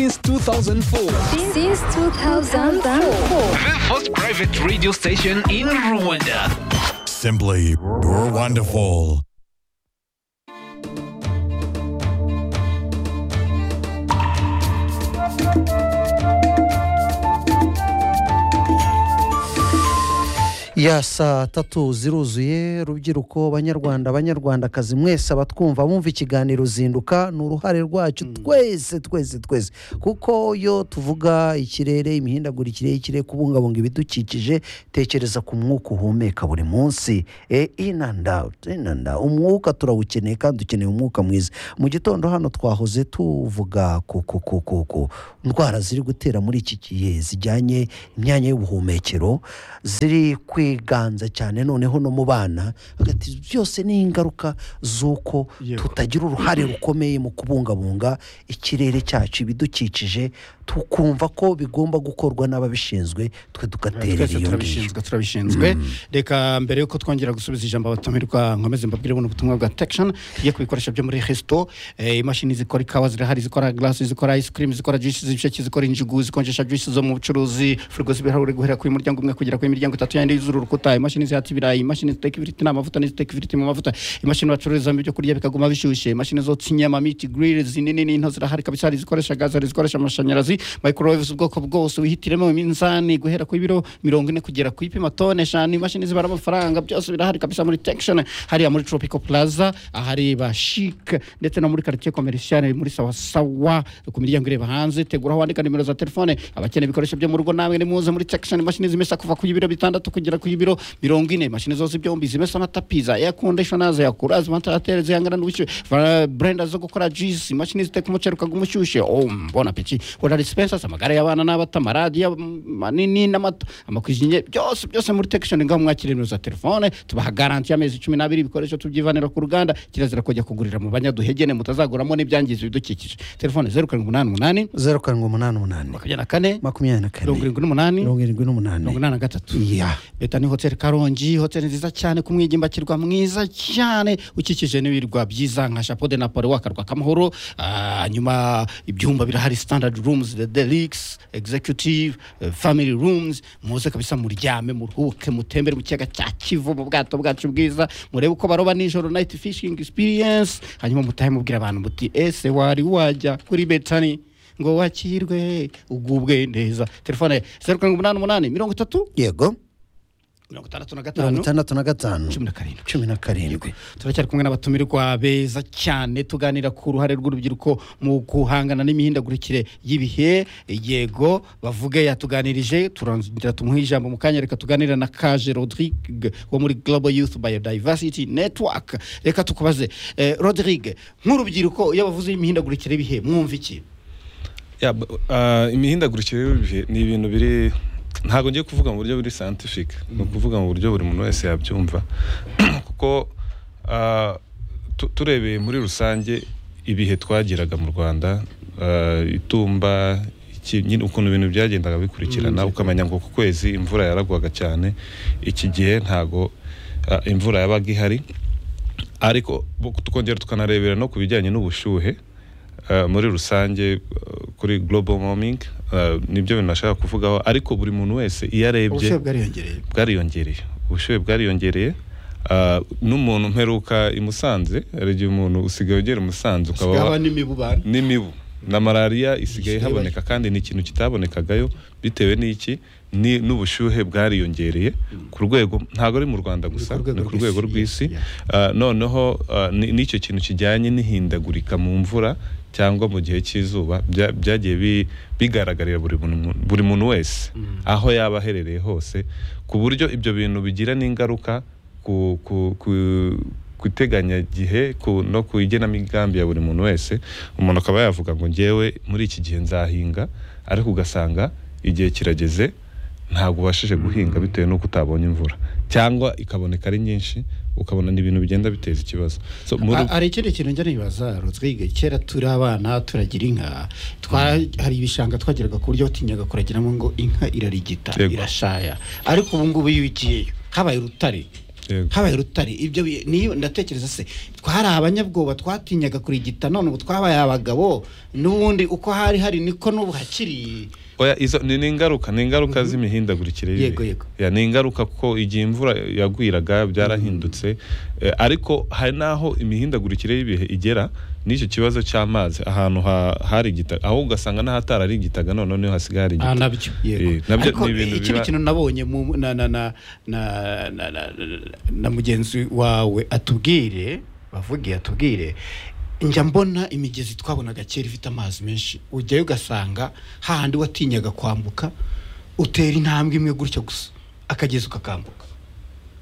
Since 2004. Since 2004. The first private radio station in Rwanda. Simply wonderful. ya saa tatu ziruzuye rubyiruko banyarwanda banyarwandakazi mwese abatwumva bumva ikiganiro zinduka ni uruhare rwacu twese twese twese kuko iyo tuvuga ikirere imihindagurikire y'ikirere kubungabunga ibidukikije tekereza ku mwuka uhumeka buri munsi e inanda inanda umwuka turawukeneye kandi dukeneye umwuka mwiza mu gitondo hano twahoze tuvuga ku ku ku ku ku ndwara ziri gutera muri iki gihe zijyanye imyanya y'ubuhumekero ziri kwiganza cyane noneho no mu bana hagati byose ni ingaruka z'uko Yego. tutagira uruhare rukomeye mu kubungabunga ikirere cyacu ibidukikije tukumva ko bigomba gukorwa n'ababishinzwe twe tugaterera twese iyo ngiyo turabishinzwe turabishinzwe reka mbere yuko twongera gusubiza ijambo abatumirwa nkomeze mbabwire buno butumwa bwa tekishoni tugiye ku bikoresho byo muri resito eh, imashini zikora ikawa zirahari zikora garasi zikora ice cream zikora juice z'ibisheke zikora injugu zikonjesha juice zo mu bucuruzi firigo z'ibirahure guhera kuri muryango umwe kugera kuri miryango itatu yandi y'uzura urukuta imashini zihata ibirayi imashini ziteka ifiriti n'amavuta n'iziteka ifiriti mu mavuta imashini bacururizamo ibyo kurya bikaguma bishyushye imashini zotsa inyama miti giriri zinini n'into zirahari kabisa hari izikoresha gaze hari izikoresha amashanyarazi microwave z'ubwoko bwose wihitiremo iminzani guhera ku biro mirongo ine kugera ku ipima tone eshanu imashini zibara amafaranga byose birahari kabisa muri tekishoni hariya muri tropical plaza ahari ba shike ndetse no muri quartier commercial muri sawasawa ku miryango ireba hanze tegura aho wandika nimero za telefone abakeneye ibikoresho byo mu rugo namwe nimuze muri tekishoni imashini zimesa kuva ku biro bitandatu kugera ku biro mirongo ine imashini zose byombi zimesa amatapi za air conditioner za yakura zimantarateri zihangana n'ubushyuhe va- blender zo gukora juice imashini ziteka umuceri ukaguma ushyushye oh mbona peki wala dispensers amagare y'abana n'abato amaradiyo manini n'amato amakwizinye byose byose muri tekishoni ngaho mwakira nimero za telefone tubaha garanti y'amezi cumi n'abiri ibikoresho tubyivanira ku ruganda kirazira kujya kugurira mu banyaduhegene mutazaguramo n'ibyangiza ibidukikije telefone zeru karindwi umunani umunani zeru karindwi umunani umunani makumyabiri na kane makumyabiri na kane mirongo irindwi n'umunani mirongo irindwi mirongo n'umunani inani na gatatu iya leta ni hoteli karongi hoteli nziza cyane ku mwigimbakirwa mwiza cyane ukikije n'ibirwa byiza nka chapeau de napoli wakarwa kamahoro Ah, nyuma ibyumba birahari standard rooms the deluxe executive eh, family rooms muze kabisa muryame muruhuke mutembere mu kiyaga cya kivu mu bwato bwacu bwiza murebe uko baroba nijoro night fishing experience hanyuma mutahe mubwira abantu muti ese wari wajya kuri betani ngo wakirwe ugubwe neza telefone zeru karindwi umunani umunani mirongo itatu yego mirongo itandatu na mirongo gatanu itandatu na gatanu cumi na karindwi cumi na karindwi turacyari kumwe n'abatumirwa beza cyane tuganira ku ruhare rw'urubyiruko mu guhangana n'imihindagurikire y'ibihe yego bavuge yatuganirije turongera tumuhe ijambo mu kanya reka tuganira na kaje rodrigue wo muri global youth biodiversity network reka tukubaze eh, rodrigue nk'urubyiruko iyo bavuze imihindagurikire y'ibihe mwumva iki Yeah, but, uh, imihindagurikire y'ibihe ni ibintu biri ntabwo ngiye kuvuga mu buryo buri scientific ni ukuvuga mu buryo buri muntu wese yabyumva kuko uh, tu- turebeye muri rusange ibihe twagiraga mu rwanda uh, itumba iki- nyine ukuntu ibintu byagendaga bikurikirana ukamenya ngo ku kwezi imvura yaragwaga cyane iki gihe ntabwo uh, imvura yabaga ihari ariko bu- tukongera tukanarebera no ku bijyanye n'ubushyuhe eh, muri rusange eh, kuri global warming eh, nibyo bintu nashaka kuvugaho ariko buri muntu wese iyo arebye ubushyuhe bwariyongereye bwariyongereye ubushyuhe bwariyongereye ah, n'umuntu mperuka i Musanze hari igihe umuntu usigaye ugera i Musanze ukaba wa- haba n'imibubano n'imibu na malariya Isigaye isigaye haboneka kandi ni ikintu kitabonekagayo bitewe n'iki ni n'ubushyuhe bwariyongereye ku rwego ntabwo ari mu rwanda gusa ku rwego ni ku rwego rw'isi, rw'isi yeah. Ah, noneho ah, ni- n'icyo kintu kijyanye n'ihindagurika mu mvura cyangwa mu gihe cy'izuba bya- byagiye bi- bigaragarira buri muntu- buri muntu wese aho yaba aherereye hose ku buryo ibyo bintu bigira n'ingaruka ku ku- ku- ku iteganyagihe ku- no ku igenamigambi ya buri muntu wese umuntu akaba yavuga ngo ngewe muri iki gihe nzahinga ariko ugasanga igihe kirageze ntabwo ubashije guhinga bitewe n'uko utabonye imvura cyangwa ikaboneka ari nyinshi ukabona ni ibintu bigenda biteza ikibazo So, muri- A- hari ikindi kintu njya nibaza rutwige kera turi abana turagira inka twa hari ibishanga twageraga ku buryo watinyaga kuragiramo ngo inka irarigita Yego. irashaya ariko ubu ngubu iyo ugiyeyo habaye urutare Yego. habaye urutare ibyo bi- niyo ndatekereza se twari abanyabwoba twatinyaga kurigita none ubu twabaye abagabo n'ubundi uko hari hari niko n'ubu hakiri Oya, izo ni ni ingaruka ni ingaruka z'imihindagurikire y'ibihe. Yego, yego. Ya, ni ingaruka kuko igihe imvura yagwiraga byarahindutse Eh, ariko hari n'aho imihindagurikire y'ibihe igera n'icyo kibazo cy'amazi ahantu ha- hari igitaka aho ugasanga n'ahatari ari igitaka none niho hasigaye hari igitaka nabyo Eh, nabyo ariko ni ibintu ikindi biba- kintu nabonye mu- na na na na na- na- na- na mugenzi wawe atubwire bavugiye atubwire njya mbona imigezi twabonaga kera ifite amazi menshi ujyayo ugasanga hahandi watinyaga kwambuka utera intambwe imwe gutya gusa akagezi ukakambuka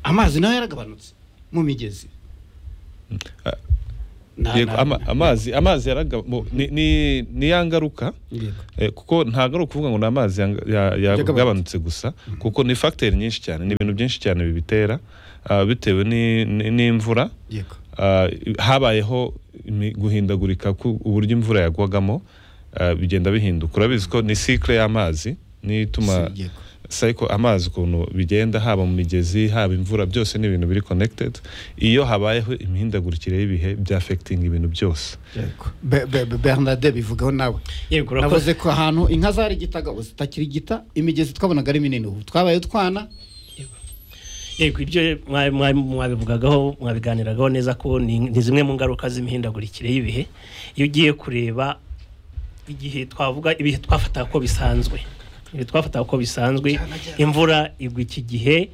amazi nayo yaragabanutse mu migezi Na- Yego, na- ama- amazi amazi yaraga mo- ni ni- ni ya ngaruka Yego. Eh, kuko ntabwo ari ukuvuga ngo ni amazi yanga- ya- yagabanutse gusa kuko ni fagiteri nyinshi cyane ni ibintu byinshi cyane bibitera ah, bitewe ni- ni- n'imvura yego Ah, habayeho imi- guhindagurika ku- uburyo imvura yagwagamo ah, bigenda bihinduka urabizi ko ni cycle y'amazi niyo ituma Si- yego. cycle amazi ukuntu bigenda haba mu migezi haba imvura byose ni ibintu biri connected iyo habayeho imihindagurikire y'ibihe bya affecting ibintu byose Be- be- be- Bernade bivugaho nawe Yego, urakoze. navuze ko ahantu inka zari igitaga ubu zitakiri igita imigezi twabonaga ari minini ubu twabaye utwana yego ibyo mwa- mwa- mwabivugagaho mwabiganiragaho neza ko ni ni zimwe mu ngaruka z'imihindagurikire y'ibihe iyo ugiye kureba igihe twavuga ibihe twafataga ko bisanzwe ibihe twafataga ko bisanzwe imvura igwa iki gihe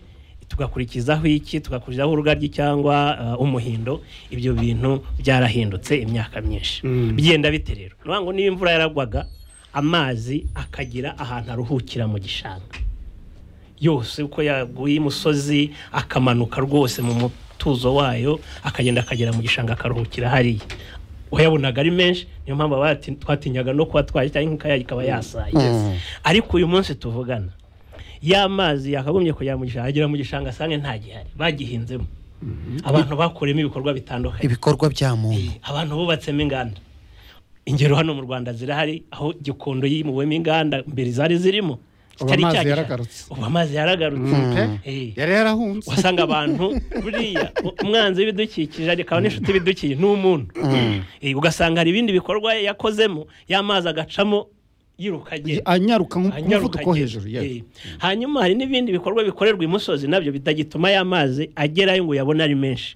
tugakurikizaho iki tugakurikizaho urugaryi cyangwa uh, umuhindo ibyo bintu byarahindutse imyaka myinshi bigenda bite rero ni ukuvuga ngo niba imvura yaragwaga amazi akagira ahantu aruhukira mu gishanga yose uko yaguye imusozi akamanuka rwose mu mutuzo wayo akagenda akagera mu gishanga akaruhukira hariya wayabonaga ari menshi niyo mpamvu ababa bati- twatinyaga no kuba twahita inka yayo ikaba yasaye ariko uyu munsi tuvugana ya mazi yakagombye kujya mu gishanga agera mu gishanga asange nta gihari bagihinzemo abantu bakoreyemo ibikorwa bitandukanye ibikorwa bya muntu abantu bubatsemo inganda ingero hano mu rwanda zirahari aho gikondo yimuwemo inganda mbere zari zirimo Ubu zitari amazi cya gishanga. yaragarutse. ubu amazi yaragarutse Eh, yari yarahunze wasanga abantu buriya u- umwanzi w'ibidukikije ariko n'inshuti y'ibidukikije ni umuntu Eh, ugasanga hari ibindi bikorwa yakozemo y'amazi agacamo yiruka agenda anyaruka nko ku Anyaruka muvuduko wo agenda. hejuru yego Eh, hanyuma hari n'ibindi bikorwa bikorerwa imusozi nabyo bitagituma ya mazi agerayo ngo uyabone ari menshi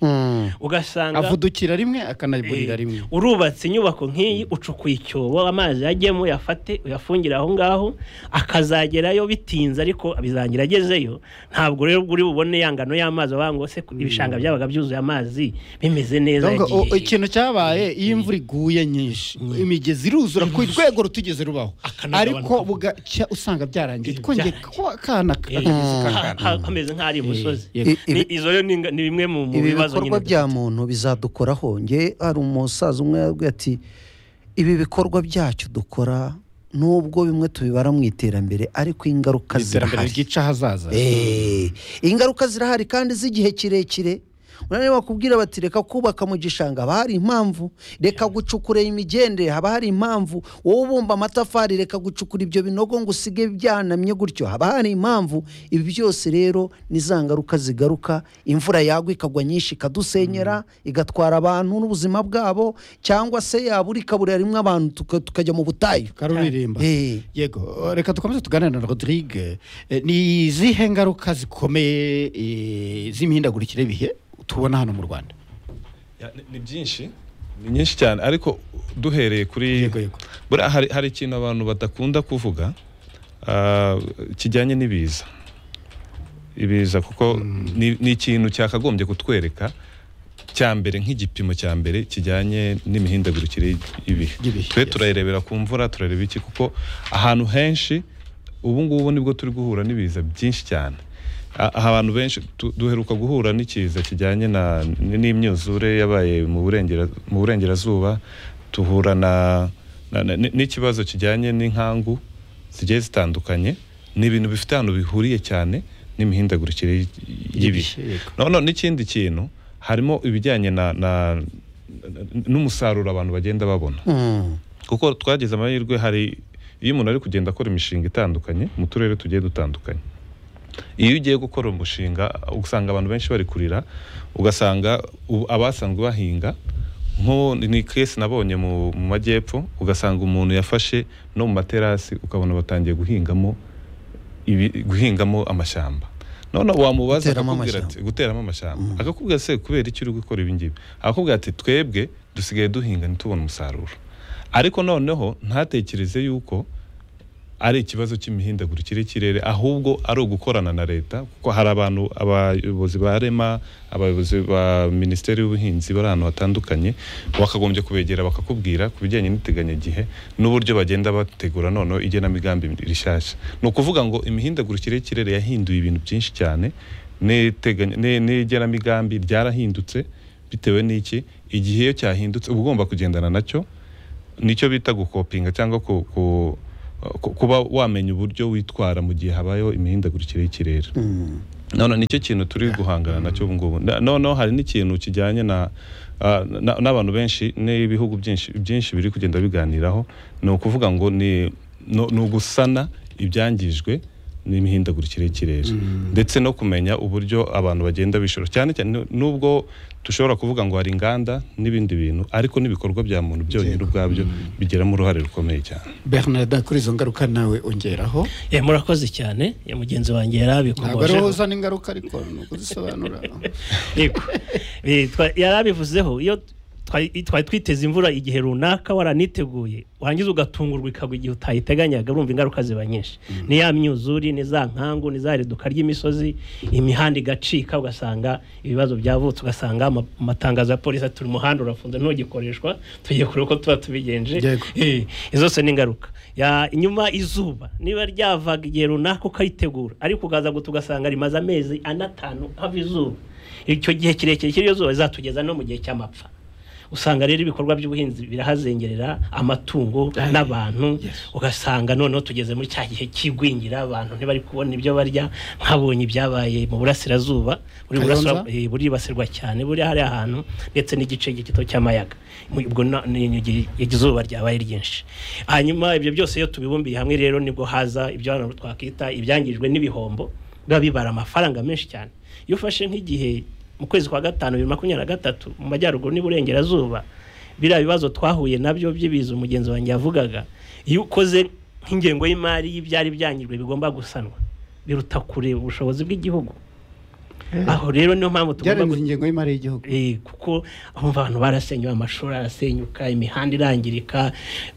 ugasanga avudukira rimwe Eh, akanaburira rimwe urubatse inyubako nk'iyi ucukuye icyobo amazi yajyemo uyafate uyafungire aho ngaho akazagerayo bitinze ariko bizagira agezeyo ntabwo rero uri bubone ya ngano y'amazi wavuga ngo se ibishanga byabaga byuzuye amazi bimeze neza Donga, o- yagiye- ikintu cyabaye iyo imvura iguye nyinshi imigezi iruzura ku rwego rutigeze rubaho Akanagabanuka. ariko bugacya usanga byarangiye Eh, twongeye byarangiye. ko akana Eh, akagezi ha- kakana ha- hameze nk'aho ari imusozi Yego. Ni- izo rero ni inga- ni bimwe mu mu ibi bibazo bikorwa nyine bya muntu bizadukoraho nge hari umusaza umwe yabwiye ati ibi bikorwa byacu dukora nubwo bimwe tubibara mu iterambere ariko ingaruka iterambere zirahari ryica ahazaza Eh, ingaruka zirahari kandi z'igihe kirekire urabona bakubwira bati reka kubaka mu gishanga haba hari impamvu reka gucukura imigende haba hari impamvu wowe ubumba amatafari reka gucukura ibyo binogo ngo usige byanamye gutyo haba hari impamvu ibi byose rero ni za ngaruka zigaruka imvura yagwa ikagwa nyinshi ikadusenyera igatwara abantu n'ubuzima bwabo cyangwa se yabura ikaburira rimwe abantu tuka- tukajya mu butayu karuririmba Eh. yego reka dukomeze tuganire na rodrigue Eh, ni izihe ngaruka zikomeye eh, z'imihindagurikire y'ibihe tubona hano mu rwanda Ya, ni- ni byinshi ni nyinshi cyane ariko duhereye kuri Yego, yego. buriya hari, hari ikintu abantu badakunda kuvuga ah, kijyanye n'ibiza ibiza kuko ni, ni ikintu cyakagombye kutwereka cya mbere nk'igipimo cya mbere kijyanye n'imihindagurikire y'ibihe Y'ibihe, twe yes. turayirebera ku mvura turareba iki kuko ahantu henshi ubu ngubu nibwo turi guhura n'ibiza byinshi cyane A- aha abantu benshi tu- duheruka guhura n'ikiza kijyanye na n- n'imyuzure yabaye mu burengera- mu burengerazuba tuhura na na- na- n- n'ikibazo kijyanye n'inkangu zigiye zitandukanye ni ibintu bifite ahantu bihuriye cyane n'imihindagurikire y- y'ibihe Y'ibihe, yego. noneho n'ikindi kintu harimo ibijyanye na na- n- n'umusaruro abantu bagenda babona kuko twagize amahirwe hari iyo umuntu ari kugenda akora imishinga itandukanye mu turere tugiye dutandukanye iyo ugiye gukora umushinga usanga abantu benshi bari kurira ugasanga u- abasanzwe bahinga nko ni kesi nabonye mu mu majyepfo ugasanga umuntu yafashe no mu materasi ukabona batangiye guhingamo ibi- guhingamo amashyamba none wamubaza Guteramo akakubwira amashyamba. ati guteramo amashyamba akakubwira se kubera iki uri gukora ibi ngibi akakubwira ati twebwe dusigaye duhinga ntitubone umusaruro ariko noneho ntatekereze yuko ari ikibazo cy'imihindagurikire y'ikirere ahubwo ari ugukorana na leta kuko hari abantu abayobozi ba rema abayobozi ba minisiteri y'ubuhinzi bari ahantu hatandukanye bakagombye kubegera bakakubwira ku bijyanye n'iteganyagihe n'uburyo bagenda bategura noneho igenamigambi rishyashya ni ukuvuga ngo imihindagurikire y'ikirere yahinduye ibintu byinshi cyane n'iteganya- ni- n'igenamigambi ryarahindutse bitewe n'iki igihe iyo cyahindutse uba ugomba kugendana nacyo nicyo bita gukopinga cyangwa ku, ku, ku- kuba wamenya uburyo witwara mu gihe habayeho imihindagurikire y'ikirere none nicyo kintu turi guhangana nacyo ubu ngubu Na- noneho hari n'ikintu kijyanye na ah, na- n'abantu benshi n'ibihugu byinshi byinshi biri kugenda biganiraho ni ukuvuga ngo ni no- ni ugusana ibyangijwe n'imihindagurikire y'ikirere ndetse no kumenya uburyo abantu bagenda bishora cyane cyane nu- nubwo dushobora kuvuga ngo hari inganda n'ibindi bintu ariko n'ibikorwa bya muntu byonyine ubwabyo bigiramo uruhare rukomeye cyane bernard kuri izo ngaruka nawe ongeraho Eh, murakoze cyane ya mugenzi wanjye ntabwo ari wowe yarabikomojeho uzana ingaruka ariko ni ukuzisobanura Yego. Eh, twa- yarabivuzeho iyo twari twari twiteze imvura igihe runaka waraniteguye warangiza ugatungurwa ikagwa igihe utayiteganyaga urumva ingaruka ziba nyinshi ni ya myuzuri ni za nkangu ni za reduka ry'imisozi imihanda igacika ugasanga ibibazo byavutse ugasanga ama- amatangazo ya polisi ati "Uyu muhanda urafunze ntugikoreshwa tugiye kure uko tuba tubigenje Yego. Eh, izo zose ni ingaruka Ya- inyuma izuba niba ryavaga igihe runaka ukaritegura ariko ukaza guta ugasanga rimaze amezi ane atanu hava izuba icyo gihe kirekire cy'iryo zuba rizatugeza no mu gihe cy'amapfa usanga rero ibikorwa by'ubuhinzi birahazengerera amatungo n'abantu ugasanga noneho tugeze muri cya gihe cy'igwingira abantu ntibari kubona ibyo barya nkabonye ibyabaye mu burasirazuba buri Kayonza? burasira- eh, buribasirwa cyane buri hariya ahantu ndetse n'igice gito cy'amayaga Mu- ubwo na- ni- ni- igihe izuba ryabaye ryinshi hanyuma ibyo byose iyo tubibumbiye hamwe rero nibwo haza ibyo hano twakwita ibyangijwe n'ibihombo biba bibara amafaranga menshi cyane iyo ufashe nk'igihe mu kwezi kwa gatanu bibiri na makumyabiri na gatatu mu majyaruguru n'iburengerazuba biriya bibazo twahuye nabyo by'ibiza umugenzi wanjye yavugaga iyo ukoze nk'ingengo y'imari y'ibyari byangijwe bigomba gusanwa biruta kure ubushobozi bw'igihugu aho rero niyo mpamvu tugomba byarenze gu- ingengo y'imari y'igihugu Eh, kuko umva abantu barasenywe amashuri arasenyuka imihanda irangirika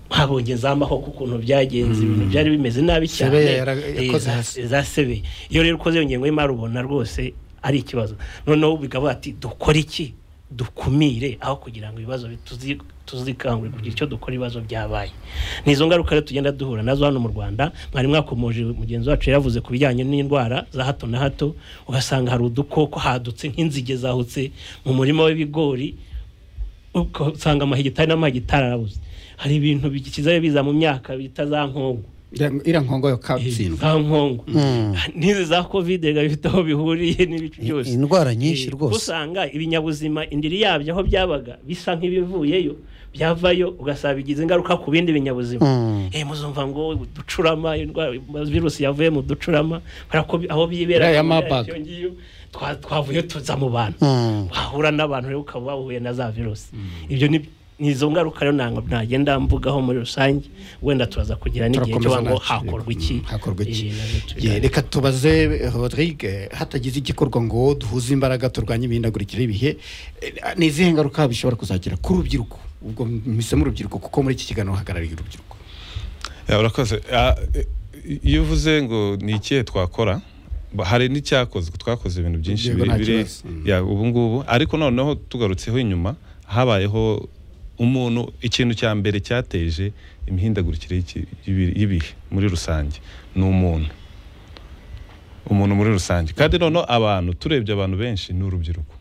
habonye za mahoko ukuntu byagenze ibintu byari bimeze nabi cyane Sebeya yara- Eh, yakoze za- hasi. zasebeye iyo rero ukoze iyo ngengo y'imari ubona rwose ari ikibazo noneho bikavuga ati dukore iki dukumire aho kugira ngo ibibazo bi- tuzi- tuzikangure kugira icyo dukora ibibazo byabaye ni izo ngaruka rero tugenda duhura nazo hano mu rwanda mwari mwakomoje mugenzi wacu yaravuze ku bijyanye n'indwara za hato na hato ugasanga hari udukoko hadutse nk'inzige zahutse mu murima w'ibigori ugasanga amahegitari n'amahegitari arabuze hari ibintu bikizayo biza mu myaka bita za nkongo iriya nkongo yo katsindwa za nkongo n'izi za kovide biba bifite aho bihuriye n'ibice byose indwara nyinshi Eh, rwose. kuko usanga ibinyabuzima indiri yabyo aho byabaga bisa nk'ibivuyeyo byavayo ugasaba bigize ingaruka ku bindi binyabuzima Mm. eh muzumva ngo uducurama indwara virusi yavuye mu ducurama kubera ko bi- aho Iriya ya byibera Marburg. ngiyo twa- twavuye tuza mu bantu Mm. wahura n'abantu rero ukaba wahuye na za virusi ibyo ni ni izo ngaruka rero ntabwo nagenda mvugaho muri rusange wenda turaza kugira n'igihe cyo Turakomeza ngo nacyo. hakorwa iki hakorwa iki Eh, nabyo tubiganire. Yeah, reka tubaze eh, Rodrigue hatagize igikorwa ngo duhuze imbaraga turwanye imihindagurikire y'ibihe eh, ni izihe ngaruka bishobora kuzagira ku rubyiruko ubwo mpisemo urubyiruko kuko muri iki kiganiro hagarariye urubyiruko Ya, urakoze Ah, eh, iyo uvuze ngo ni ikihe twakora ba- hari n'icyakozwe twakoze ibintu byinshi Yego, biri- nta biri kibazo. Mm. ya ubu ngubu ariko noneho tugarutseho inyuma habayeho umuntu ikintu cya mbere cyateje imihindagurikire y'iki- y'ibi- y'ibihe muri rusange ni umuntu umuntu muri rusange kandi noneho abantu turebye abantu benshi ni urubyiruko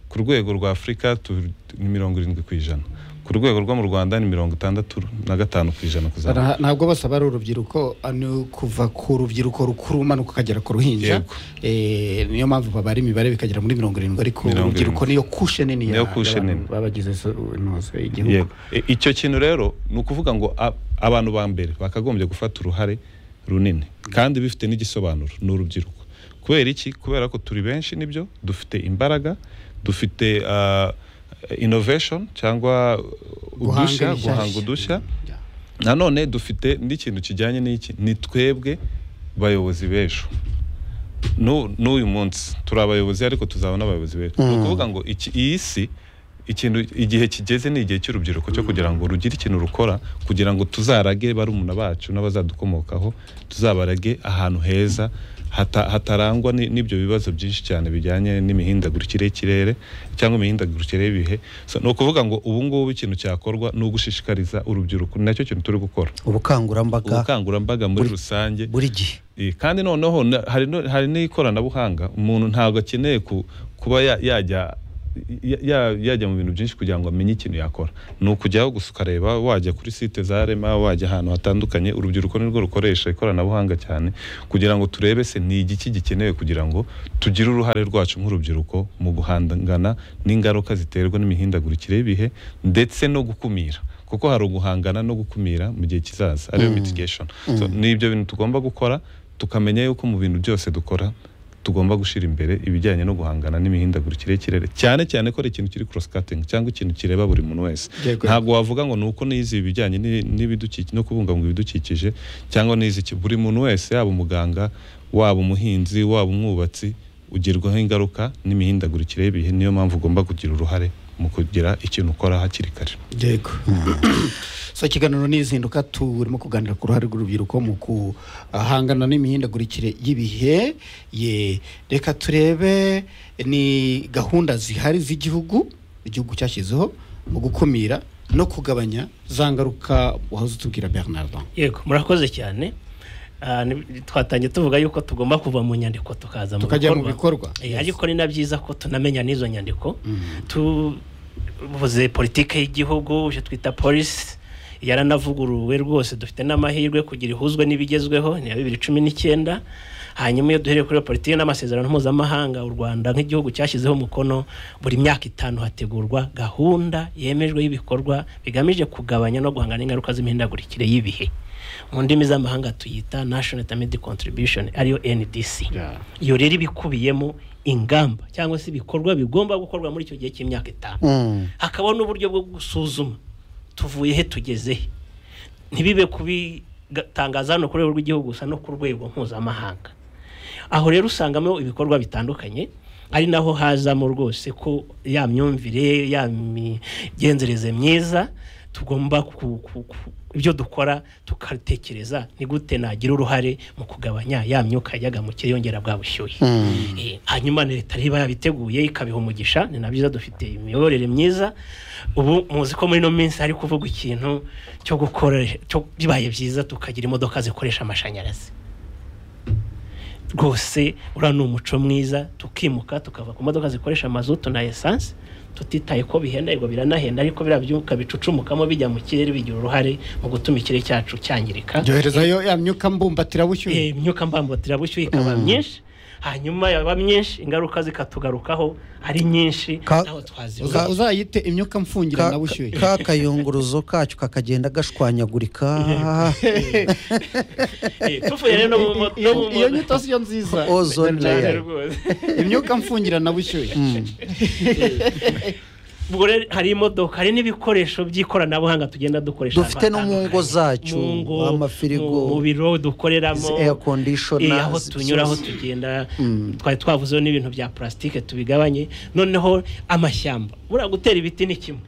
ku rwego rwa afurika tu- ni mirongo irindwi ku ijana ku rwego rwo mu rwanda ni mirongo itandatu na gatanu ku ijana Nta- kuzamura ntabwo bose aba ari urubyiruko ah, ni kuva ku rubyiruko rukuru umanuka ukagera ku ruhinja Yego. Eh, niyo mpamvu babara imibare bikagera muri mirongo irindwi ariko Mirongo urubyiruko irindwi. niyo kushe nini ya- Niyo kushe y'abantu nini. babagize so- intose y'igihugu yego I- icyo kintu rero ni ukuvuga ngo a- abantu ba mbere bakagombye gufata uruhare runini kandi bifite n'igisobanuro ni urubyiruko kubera iki kubera ko turi benshi nibyo dufite imbaraga dufite ah, innovation cyangwa ibishya- udushya guhanga udushya Yeah. nanone dufite n'ikintu kijyanye n'iki ni twebwe bayobozi b'ejo Nu- n'uyu munsi turi abayobozi ariko tuzaba n'abayobozi b'ejo ni ukuvuga ngo iki- iyi si ikintu igihe kigeze ni igihe cy'urubyiruko cyo kugira ngo rugire ikintu rukora kugira ngo tuzarage barumuna bacu n'abazadukomokaho tuzabarage ahantu heza hata- hatarangwa ni- n'ibyo bibazo byinshi cyane bijyanye n'imihindagurikire y'ikirere cyangwa imihindagurikire y'ibihe So, ni ukuvuga ngo ubu ngubu ikintu cyakorwa ni ugushishikariza urubyiruko ni nacyo kintu turi gukora ubukangurambaga ubukangurambaga muri rusange buri gihe Eh, kandi noneho na- hari no- hari n'ikoranabuhanga umuntu ntabwo akeneye ku- kuba ya- yajya ya- ya- yajya mu bintu byinshi kugira ngo amenye ikintu yakora ni ukujyaho gusa ukareba wajya kuri site za rema wajya ahantu hatandukanye urubyiruko nirwo rukoresha ikoranabuhanga cyane kugira ngo turebe se ni igiki gikenewe kugira ngo tugire uruhare rwacu nk'urubyiruko mu guhangana n'ingaruka ziterwa n'imihindagurikire y'ibihe ndetse no gukumira kuko hari uguhangana no gukumira mu gihe kizaza ariyo mitigation So, ni ibyo bintu tugomba gukora tukamenya yuko mu bintu byose dukora tugomba gushyira imbere ibijyanye no guhangana n'imihindagurikire y'ikirere cyane cyane ko ari ikintu kiri cross cutting cyangwa ikintu kireba buri muntu wese Yego. ntabwo wavuga ngo ni uko nize ibijyanye n'i- n'ibidukikije no kubungabunga ibidukikije cyangwa nize iki buri muntu wese yaba umuganga waba umuhinzi waba umwubatsi ugerwaho ingaruka n'imihindagurikire y'ibihe niyo mpamvu ugomba kugira uruhare mu kugira ikintu ukora hakiri kare yego so ikiganiro ni izinduka turimo kuganira ku ruhare rw'urubyiruko mu guhangana n'imihindagurikire y'ibihe ye reka turebe ni gahunda zihari z'igihugu igihugu cyashyizeho mu gukumira no kugabanya za ngaruka wahoze utubwira bernard yego murakoze cyane Ah, ni- twatangiye tuvuga yuko tugomba kuva mu nyandiko tukaza mu Tukajya mu bikorwa. Eh, Yes. ariko ni na byiza ko tunamenya n'izo nyandiko tuvuze politike y'igihugu ibyo twita polisi yaranavuguruwe rwose dufite n'amahirwe kugira ihuzwe n'ibigezweho ni iya bibiri cumi n'icyenda hanyuma iyo duhereye kuri iyo politiki n'amasezerano mpuzamahanga u rwanda nk'igihugu cyashyizeho umukono buri myaka itanu hategurwa gahunda yemejwe y'ibikorwa bigamije kugabanya no guhangana n'ingaruka z'imihindagurikire y'ibihe mu ndimi z'amahanga tuyita national determined contribution ariyo ndc iyo rero iba ikubiyemo ingamba cyangwa se ibikorwa bigomba gukorwa muri icyo gihe cy'imyaka itanu Mm. hakaba n'uburyo bwo gusuzuma tuvuye he tugeze he ntibibe kubitangaza hano ku rwego rw'igihugu gusa no ku rwego mpuzamahanga aho rero usangamo ibikorwa bitandukanye ari naho hazamo rwose ko ya myumvire ya migenzereze myiza tugomba ku- ku- ku- ibyo dukora tukatekereza ni gute nagira uruhare mu kugabanya ya myuka yajyaga mu kirere yongera bwa bushyuhe Eh, hanyuma ni leta niba yabiteguye ikabiha umugisha ni na byiza dufite imiyoborere myiza ubu muzi ko muri ino minsi hari kuvugwa ikintu cyo gukora cyo bibaye byiza tukagira imodoka zikoresha amashanyarazi rwose uriya ni umuco mwiza tukimuka tukava ku modoka zikoresha amazutu na esanse tutitaye ko bihenda yego biranahenda ariko biriya byuka bicucumukamo bijya mu kirere bigira uruhare mu gutuma ikirere cyacu cyangirika byoherezayo ya myuka mbumbatirabushyuhe Eh, imyuka mbambatirabushyuhe ikaba myinshi hanyuma yaba myinshi ingaruka zikatugarukaho ari nyinshi Ka- ntaho twazibuza Uza- uzayite imyuka mfungira na Ka- bushyuhe ka kayunguruzo kacyo kakagenda gashwanyagurika Eh, tuvuye rero no mu mo- no mu iyo nyito siyo nziza Ozone cyane layer. rwose imyuka mfungira na bushyuhe ubwo rero hari imodoka hari n'ibikoresho by'ikoranabuhanga tugenda dukoresha Dufite no mu ngo zacu, Mu ngo, amafirigo, mu- mu biro dukoreramo izi air conditioners, Eh, aho tunyura aho byose. tugenda twari twavuzeho n'ibintu bya plastique tubigabanye noneho amashyamba buriya gutera ibiti ni kimwe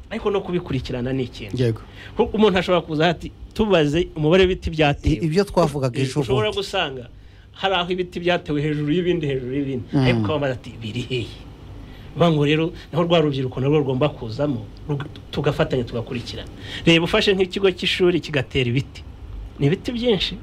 ariko no kubikurikirana ni ikindi yego kuko umuntu ashobora kuza ati tubaze umubare w'ibiti byatewe I- ibyo twavugaga ejo ushobora bundi. gusanga hari aho ibiti byatewe hejuru y'ibindi hejuru y'ibindi ariko ukabaza ati biri hehe bivuga ngo rero naho rwa rubyiruko narwo rugomba kuzamo rug- tugafatanya tugakurikirana reba ufashe nk'ikigo cy'ishuri kigatera ibiti ni ibiti byinshi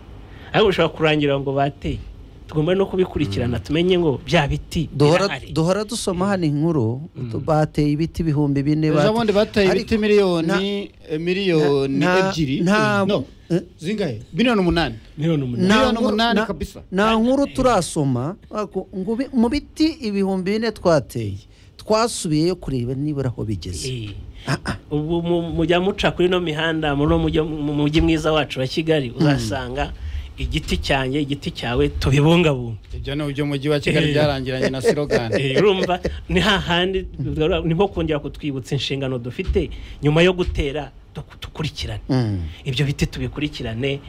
ariko bishobora kurangira ngo bateye tugomba no kubikurikirana tumenye ngo bya biti duhora birahari. duhora dusoma hano inkuru bateye ibiti ibihumbi bine ejo bate- bundi bateye Ariko- ibiti miliyoni eh, miliyoni na- ebyiri na- no eh? zingahe miliyoni umunani miliyoni umunani nta miliyoni nkuru- umunani na- kabisa. nta nkuru turasoma ariko ngo bi- mu biti ibihumbi bine twateye twasubiyeyo kureba nibura aho bigeze Eh. ubu mu- mujya muca kuri ino mihanda muri uno mujyi- mu mujyi mwiza wacu wa kigali uzasanga igiti cyanjye igiti cyawe tubibungabunga ibyo ni ibyo mujyi wa kigali Eh. byarangiranye na Eh, sirogani urumva ni hahandi ni nko kongera kutwibutsa inshingano dufite nyuma yo gutera duk- dukurikirane Mm. ibyo biti tubikurikirane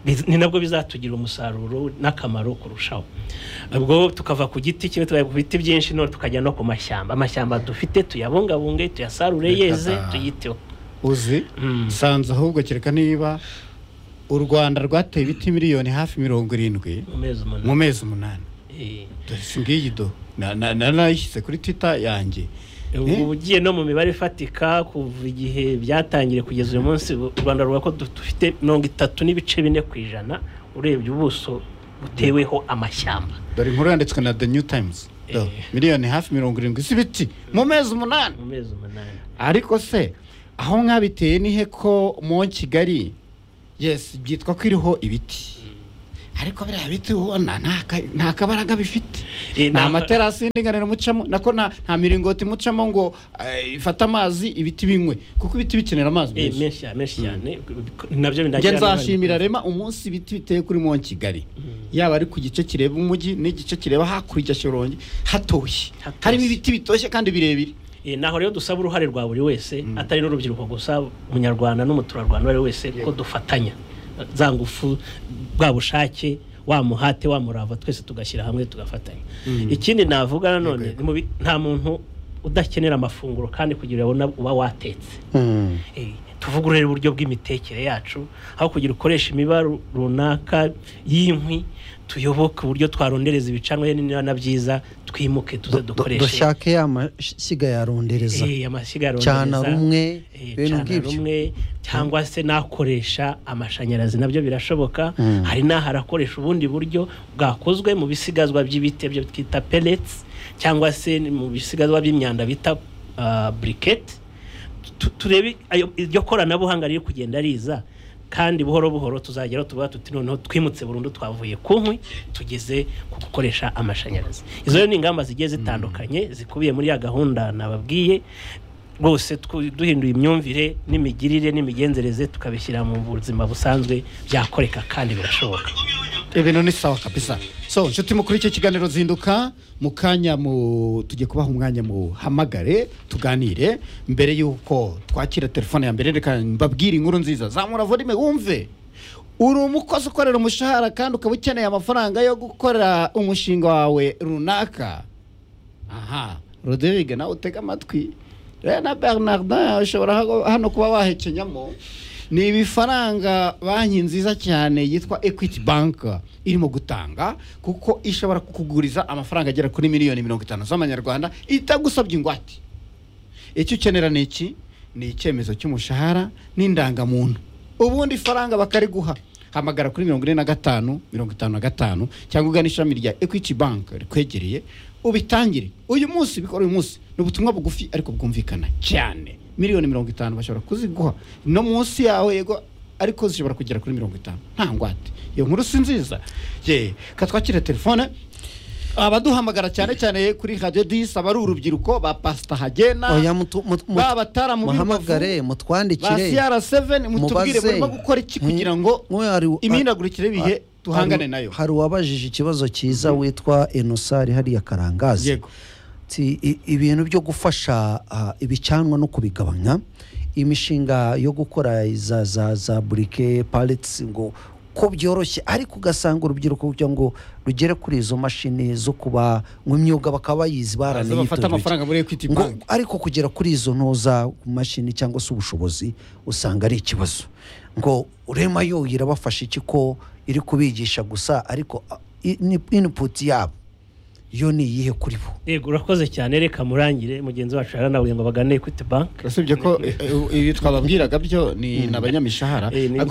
biz- ni nabwo bizatugirira umusaruro n'akamaro kurushaho ubwo tukava ku giti kimwe tukajya ku biti byinshi none tukajya no ku mashyamba amashyamba dufite tuyabungabunge tuyasarure Reka yeze ta- tuyiteho uzi Mm. sanze ahubwo kereka niba u rwanda rwateye ibiti miliyoni hafi mirongo irindwi mu mezi mu umunani mezi umunani Eh, dore si ngiyi do Na- na- na- nayishyize kuri twita yanjye Eh? ubu ugiye no mu mibare ifatika kuva igihe byatangiriye kugeza uyu munsi u rwanda ruvuga ko du- dufite mirongo itatu n'ibice bine ku ijana urebye ubuso buteweho amashyamba dore inkuru yanditswe na the new times Do, Eh. miliyoni hafi mirongo irindwi z'ibiti mu mezi umunani mu mezi umunani ariko se aho mwabiteye ni he ko mu kigali yesi byitwa ko iriho ibiti ariko biriya biti ubona nta ka- nta kabaraga bifite Eh, nta nta- materasi y'indinganire mucamo nako nta nta miringoti mucamo ngo eh, ifate amazi ibiti binywe kuko ibiti bikenera amazi Eh, menshi menshi cyane menshi cyane njye nabyo binagira nzashimira rema umunsi ibiti biteye kuri mu kigali yaba ari ku gice kireba umujyi n'igice kireba hakurya shyorongi hatoshye Hatoshye. harimo ibiti bitoshye kandi birebire Eh, naho rero dusaba uruhare rwa buri wese atari n'urubyiruko gusa umunyarwanda n'umuturarwanda uwo ari we wese ko dufatanya za ngufu bwa bushake wa muhate wa murava twese tugashyira hamwe tugafatanya ikindi navuga nanone ni mu bi- nta muntu udakenera amafunguro kandi kugira ubona uba watetse Mm. Eh, tuvugurure uburyo bw'imitekere yacu aho kugira ukoresha imibare runaka y'inkwi tuyoboke uburyo twarondereza ibicanwa niba na byiza twimuke tuze Du- du- dukoreshe dushake ya mashyiga yarundereza Eh, amashyiga ya cyana rondereza, rumwe eh, ibintu cana nk'ibyo rumwe cyangwa se nakoresha amashanyarazi nabyo birashoboka Mm. hari n'aho arakoresha ubundi buryo bwakozwe mu bisigazwa by'ibiti byo twita pellets cyangwa se ni mu bisigazwa by'imyanda bita ah, briquette Tu- turebe ayo- iryo koranabuhanga riri kugenda riza kandi buhoro buhoro tuzageraho tuba tuti noneho twimutse burundu twavuye ku nkwi tugeze ku gukoresha amashanyarazi izo rero ni ingamba zigiye zitandukanye zikubiye muri ya gahunda nababwiye rwose twu- duhinduye imyumvire n'imigirire n'imigenzereze tukabishyira mu buzima busanzwe byakoreka kandi birashoboka ibintu ni sawa kabisa so nshuti mukuru icyo kiganiro zinduka mu kanya mu tujye kubaha umwanya muhamagare tuganire mbere y'uko twakira telefone ya mbere reka mbabwire inkuru nziza zamura volume wumve uri umukozi ukorera umushahara kandi ukaba ukeneye amafaranga yo gukora umushinga wawe runaka aha roderige nawe utega amatwi rero na bernardin ushobora hago- hano kuba wahekenyamo ni ibifaranga banki nziza cyane yitwa equity bank irimo gutanga kuko ishobora kukuguriza amafaranga agera kuri miliyoni mirongo itanu z'amanyarwanda itagusabye ingwate icyo ukenera ni iki ni icyemezo cy'umushahara n'indangamuntu ubundi ifaranga bakariguha hamagara kuri mirongo ine na gatanu mirongo itanu na gatanu cyangwa ugana ishami rya equity bank rikwegereye ubitangire uyu munsi bikora uyu munsi ni ubutumwa bugufi ariko bwumvikana cyane miliyoni mirongo itanu bashobora kuziguha no munsi yawe yego ariko zishobora kugera kuri mirongo itanu nta ngwate iyo nkuru si nziza ye katwakire telefone abaduhamagara cyane cyane kuri radiyo disi aba ari urubyiruko ba pasita hagena oya mutu- mutu- mutu- ba bataramu muhamagare b'imbavu, ba mutwandikire siyara seveni mutubwire mubaze. murimo gukora iki Hmm. kugira ngo Mwe hari- imihindagurikire y'ibihe hari- tuhangane nayo hari uwabajije ikibazo cyiza witwa enosari hariya karangazi yego Ati, "I- ibintu byo gufasha ah, ibicanwa no kubigabanya imishinga yo gukora za za za burike paritsi ngo ko byoroshye ariko ugasanga urubyiruko kugira ngo rugere kuri izo mashini zo kuba mu myuga bakaba bayizi Baza bafata baranayitoreye amafaranga muri ekwiti ngo banki ariko kugera kuri izo ntuza ku mashini cyangwa se ubushobozi usanga ari ikibazo ngo urema yo irabafasha iki ko iri kubigisha gusa ariko ah, i- ni- input yabo yo ni iyihe kuri bo yego urakoze cyane reka murangire mugenzi wacu yaranabwiye ngo bagane equity bank urasibye ko eh, eh, ibi twababwiraga byo ni ni abanyamishahara Eh, ni- ariko